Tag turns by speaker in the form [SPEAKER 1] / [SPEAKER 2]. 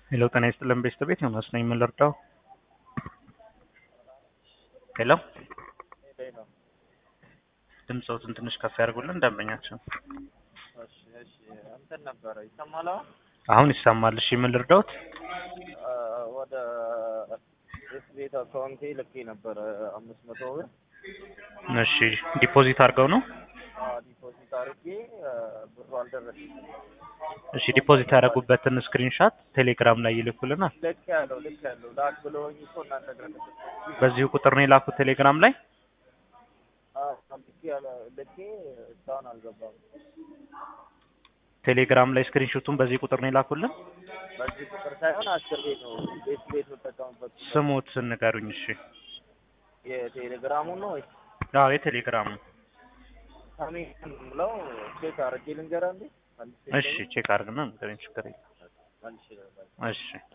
[SPEAKER 1] ሄሎ ጤና ይስጥልን ቤተሰቤት ዮናስ ነኝ። ምን ልርዳው? ሄሎ ድምፅዎትን ትንሽ ከፍ ያድርጉልን ደንበኛችን።
[SPEAKER 2] እሺ እሺ እንትን ነበረ ይሰማል አሁን?
[SPEAKER 1] አሁን ይሰማል። እሺ ምን ልርዳዎት?
[SPEAKER 2] አ፣ ወደ ኤስ ቤት አካውንቴ ልኬ ነበረ አምስት መቶ ብር
[SPEAKER 1] እሺ ዲፖዚት አድርገው ነው?
[SPEAKER 2] አ፣ ዲፖዚት አድርጌ አ፣ ብሩ አልደረሰኝም።
[SPEAKER 1] እሺ ዲፖዚት ያደረጉበትን ስክሪንሻት ቴሌግራም ላይ ይልኩልናል።
[SPEAKER 2] ልክ ያለው ልክ ያለው ላክ ብለውኝ እኮ እናንተ ጋር ልክ
[SPEAKER 1] በዚሁ ቁጥር ነው የላኩት ቴሌግራም ላይ።
[SPEAKER 2] ልክ ያለ ልኬ እስካሁን አልገባም።
[SPEAKER 1] ቴሌግራም ላይ ስክሪንሾቱን በዚህ ቁጥር ነው የላኩልን።
[SPEAKER 2] በዚህ ቁጥር ሳይሆን አስር ቤት ነው ቤት ቤት የምጠቀምበት ቁጥር።
[SPEAKER 1] ስሙት ንገሩኝ። እሺ
[SPEAKER 2] የቴሌግራሙን ነው ወይስ
[SPEAKER 1] አዎ የቴሌግራሙ።
[SPEAKER 2] ሰሜን ብለው ቼክ አድርጌ ልንገርህ እንዴ? መልሼ
[SPEAKER 1] እሺ ቼክ አድርግና ንገረኝ። ችግር የለም።
[SPEAKER 2] መልሼ ልንገርህ።
[SPEAKER 1] እሺ